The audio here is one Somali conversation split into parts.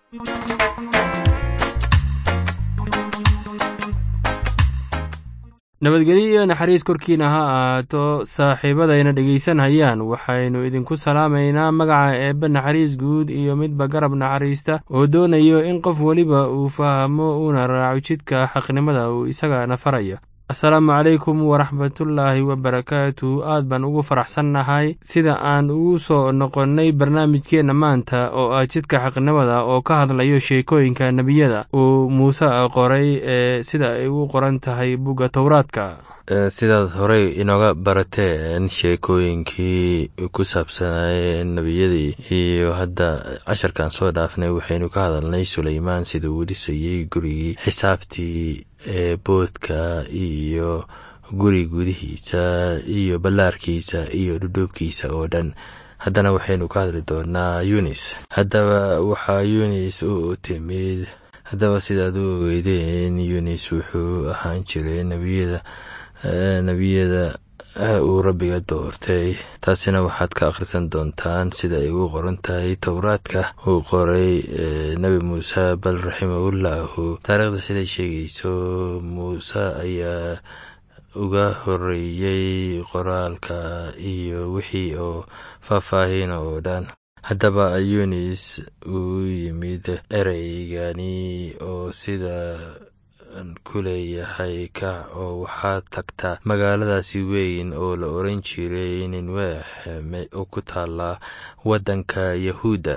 nabadgelyo iyo naxariis korkiina ha ahaato saaxiibadayna dhegaysanhayaan waxaynu idinku salaamaynaa magaca eebbe naxariis guud iyo midba garab naxariista oo doonayo in qof weliba uu fahmo uuna raaco jidka xaqnimada uu isagana faraya asalaamu calaykum waraxmatullaahi wabarakaatu aad baan ugu faraxsannahay sida aan ugu soo noqonnay barnaamijkeenna maanta oo ah jidka xaqnimada oo ka hadlayo sheekooyinka nebiyada uu muuse qoray ee sida ay u qoran tahay bugga towraadka sidaad horey inooga barateen sheekooyinkii ku saabsanay nebiyadii iyo hadda casharkan soo dhaafnay waxaynu ka hadalnay suleymaan sida uu dhisayey gurigii xisaabtii ee boodka iyo guri gudihiisa iyo ballaarkiisa iyo dhudhuubkiisa oo dhan haddana waxaynu ka hadli doonaa yunis haddaba waxaa yunis u timid haddaba sidaad u ogeydeen yunis wuxuu ahaan jiray nebiyada nebiyada uu rabbiga doortay taasina waxaad ka akhrisan doontaan sida ay ugu qoran tahay towraadka uu qoray nebi muuse bal raximahullahu taariikhda siday sheegayso muuse ayaa uga horeeyey qoraalka iyo wixii oo faahfaahin oo dhan haddaba yunis uu yimid ereygani oo sida ku leeyahay kac oo waxaad tagtaa magaaladaasi weyn oo la oran jiray ninweex oo ku taala waddanka yahuudda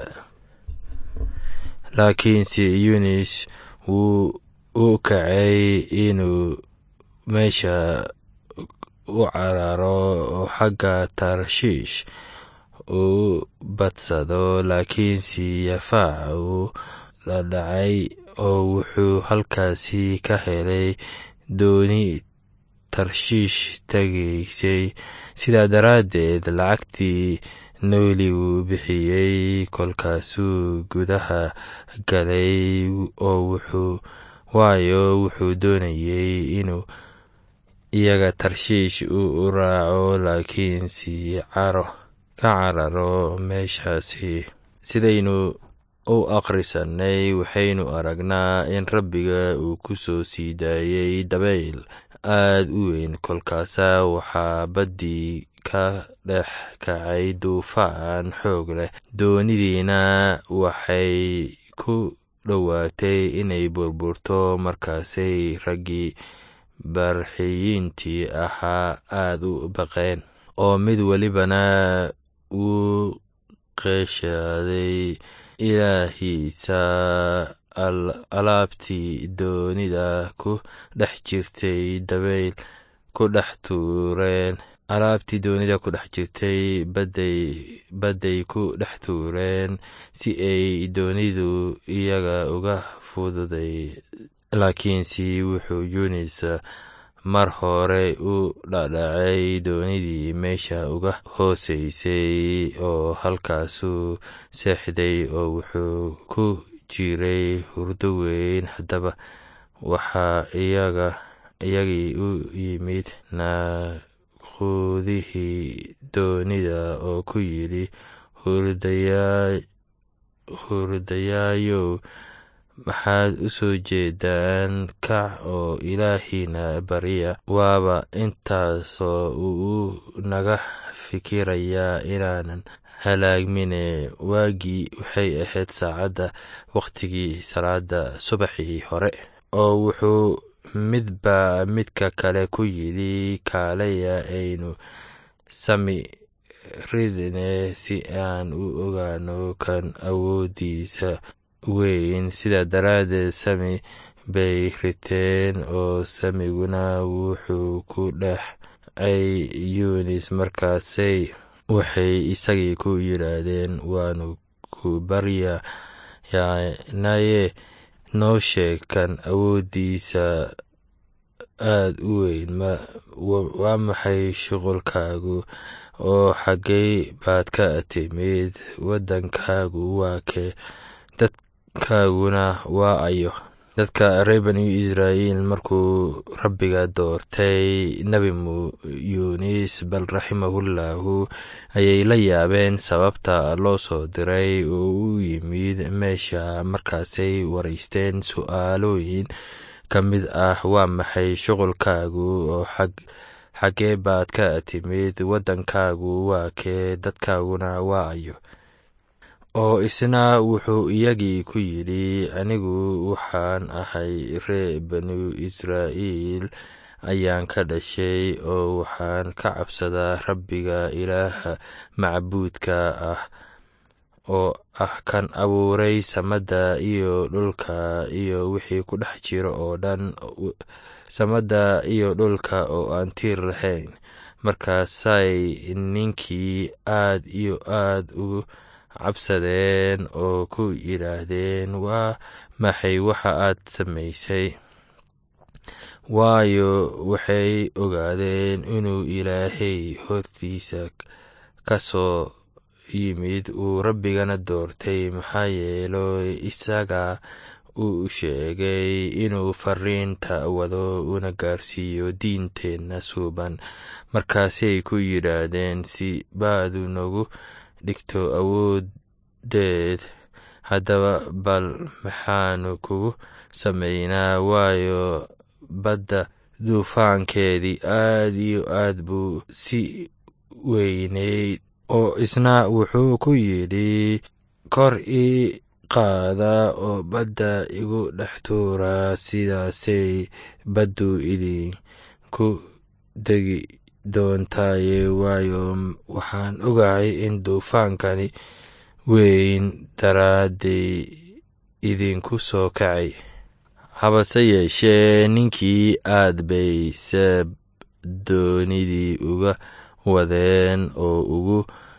laakiinse yunis wuu u kacay inuu meesha u cararo oo xagga tarshiish uu badsado laakiinse yafaac uu la dhacay oo wuxuu halkaasi ka helay dooni tarshiish tegaysay sidaa daraaddeed lacagtii nooli wuu bixiyey kolkaasuu gudaha galay oo wuxuu waayo wuxuu doonayey inuu iyaga tarshiish u raaco laakiinse caro ka cararo meeshaasi sidaynu u akhrisanay waxaynu aragnaa in rabbiga uu ku soo sii daayey dabayl aad u weyn kolkaasa waxaa baddii ka dhex kacay duufaan xoog leh doonidiina waxay ku dhowaatay inay burburto markaasay raggii barxiyiintii ahaa aad u baqeen oo mid welibana wuu qeeshaaday ilaahiisa alaabtii doonida ku dhex jirtay dabayl ku dhex tuureen alaabtii doonida ku dhex jirtay badday ku dhex tuureen si ay doonidu iyaga uga fududay laakiinse wuxuu yunis mar hore u dhadhacay doonidii meesha uga hooseysay oo halkaasuu seexday oo wuxuu ku jiray hurdo weyn haddaba waxaa iyagii u yimid naaquudihii doonida oo ku yidhi hurdayaayow maxaad u soo jeedaan kac oo ilaahiina barya waaba intaasoo uu naga fikirayaa inaanan halaagmine waagii waxay ahayd saacadda wakhtigii salaada subaxii hore oo wuxuu midba midka kale ku yidhi kaalaya aynu sami ridne si aan u ogaano kan awooddiisa weyn sidaa daraaddeed sami bay riteen oo samiguna wuxuu ku dhexcay yunis markaasay waxay isagii ku yidhaahdeen waanu ku baryanaye noo sheeg kan awooddiisa aad u weyn waa maxay shuqulkaagu oo xaggay baad ka timid waddankaagu waa kee dadkaaguna waa ayo dadka reer banu israa'iil markuu rabbiga doortay nebi yunis bal raximahullahu ayay la yaabeen sababta loo soo diray oo u yimid meesha markaasay waraysteen su'aalooyin ka mid ah waa maxay shuqulkaagu oo xaggee baad ka timid waddankaagu waa kee dadkaaguna waa ayo oo isna wuxuu iyagii ku yidhi anigu waxaan ahay ree banu israa'iil ayaan ka dhashay oo waxaan ka cabsadaa rabbiga ilaaha macbuudka ah oo ah kan abuuray samada iyo dhulka iyo wixii ku dhex jiro oo dhan samada iyo dhulka oo aan tiir lahayn markaasay ninkii aad iyo aad ugu cabsadeen oo ku yidhaahdeen waa maxay waxa aad samaysay waayo waxay ogaadeen inuu ilaahay hortiisa ka soo yimid uu rabbigana doortay maxaa yeelo isaga uu sheegay inuu fariinta wado una gaarsiiyo diinteenna suuban markaasay ku yidhaahdeen si baadu nagu dhigto awoodeed haddaba bal maxaanu kugu samaynaa waayo badda duufaankeedii aad iyo aad buu si weyneyd oo isna wuxuu ku yidhi kor ii qaada oo badda igu dhex tuura sidaasay baddu idinku degi doontaaye waayo waxaan ogahay in duufaankani weyn daraadday idinku soo kacay habase yeeshee ninkii aad bay seeb doonidii uga wadeen oo ugu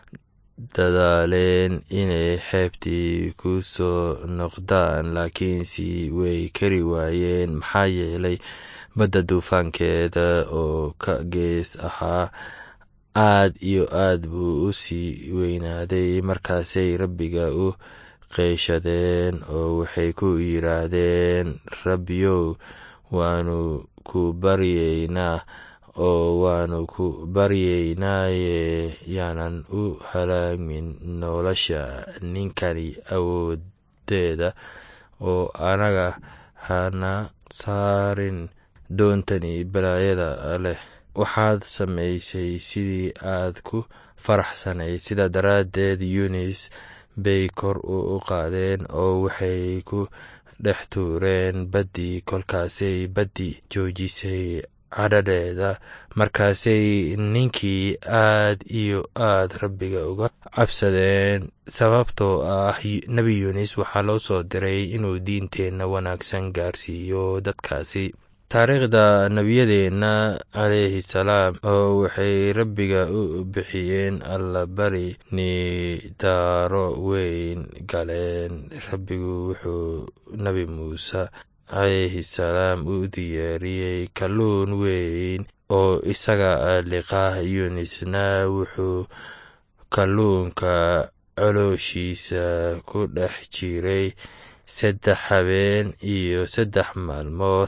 dadaaleen inay xeebtii ku soo noqdaan laakiinse way kari waayeen maxaa yeelay badda duufaankeeda oo ka gees ahaa aad iyo aad buu u sii weynaaday markaasay rabbiga u qeyshadeen oo waxay ku yidhaahdeen rabbiyow waanu ku baryeynaa oo waanu ku baryeynaaye yaanan u halaamin nolosha ninkani awoodeeda oo anaga hana saarin doontani balaayada leh waxaad samaysay sidii aad ku faraxsanayd sidaa daraaddeed yunis bay kor u qaadeen oo waxay ku dhex tuureen baddii kolkaasay baddii joojisay cadhadheeda markaasay ninkii aad iyo aad rabbiga uga cabsadeen sababtoo ah nebi yunis waxaa loo soo diray inuu diinteenna wanaagsan gaarsiiyo dadkaasi taariikhda nebiyadeenna calayhi salaam oo waxay rabbiga u bixiyeen allabari nidaaro weyn galeen rabbigu wuxuu nebi muuse calayhi salaam u diyaariyey kalluun weyn oo isaga liqaa yunisna wuxuu kalluunka colooshiisa ku dhex jiray saddex habeen iyo saddex maalmood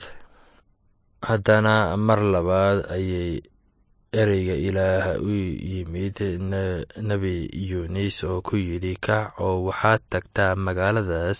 haddana mar labaad ayay ereyga ilaah u yimid nebi yunis oo ku yidhi kac oo waxaad tagtaa magaaladaas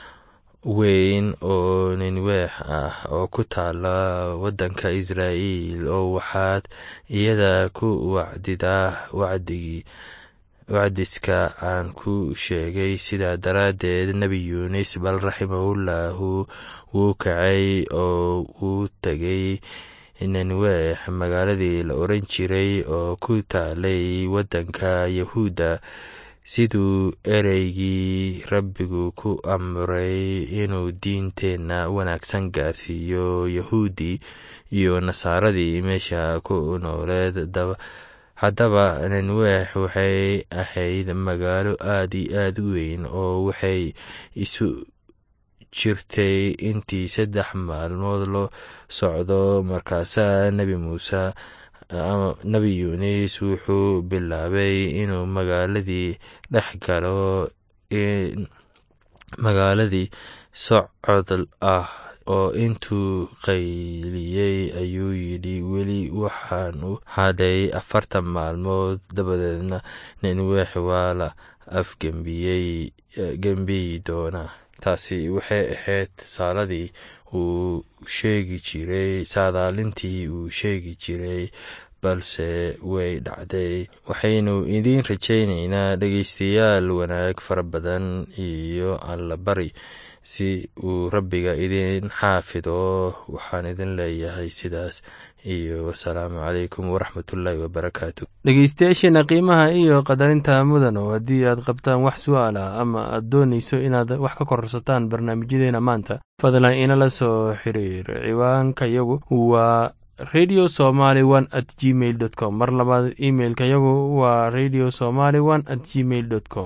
weyn oo ninweex ah oo ku taala waddanka israa'iil oo waxaad iyada ku wacdidaa wacdigii wacdiska aan ku sheegay sidaa daraaddeed nebi yunis bal raximahullahu wuu kacay oo wuu tegay ninweex magaaladii la oran jiray oo ku taalay waddanka yahuudda siduu ereygii rabbigu ku amray inuu diinteenna wanaagsan gaarsiiyo yahuudi iyo nasaaradii meesha ku nooleed haddaba ninweex waxay ahayd magaalo aad iyo aad u weyn oo waxay isu jirtay intii saddex maalmood loo socdo markaasaa nebi muuse nebi yunis wuxuu bilaabay inuu magaaladii dhex galo magaaladii socod ah oo intuu qayliyey ayuu yidhi weli waxaanu hadhay afartan maalmood dabadeedna ninweex waa la afgembiyey gembiyi doonaa taasi waxay ahayd saaladii uu sheegi jiray saadaalintii uu sheegi jiray balse way dhacday waxaynu idiin rajaynaynaa dhegaystayaal wanaag fara badan iyo allabari si uu rabbiga idin xaafido waxaan idin leeyahay sidaas iyo wasalaamu calaykum waraxmatullaahi wabarakaatu dhegeystayaasheena qiimaha iyo qadarinta mudan oo haddii aad qabtaan wax su-aal ah ama aad doonayso inaad wax ka kororsataan barnaamijyadeena maanta fadlan inala soo xiriir ciwaanka yagu waa radio somaly one at gmail dot com mar labaad imailka yagu waa radio somaly one at gmail dot com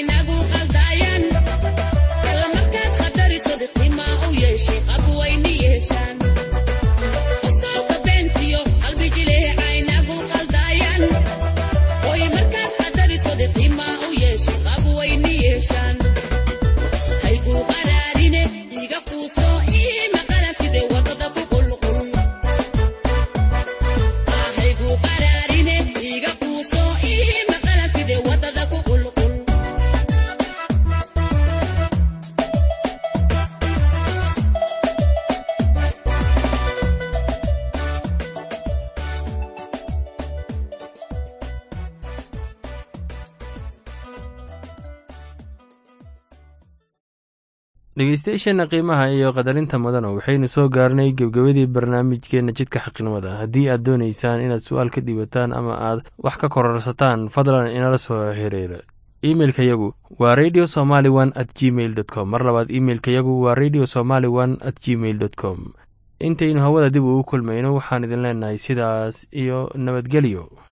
Shake up, boy, dhegeystayaasheenna qiimaha iyo qadarinta mudana waxaynu soo gaarnay gebgebadii barnaamijkeenna jidka xaqnimada haddii aad doonaysaan inaad su-aal ka dhiibataan ama aad wax ka kororsataan fadlan inala soo xiriira imeilka yagu waa radio somaly one at gmail dot com mar labaad imeilka yagu waa radio somaly one at gmail dot com intaynu hawada dib ugu kulmayno waxaan idin leenahay sidaas iyo nabadgelyo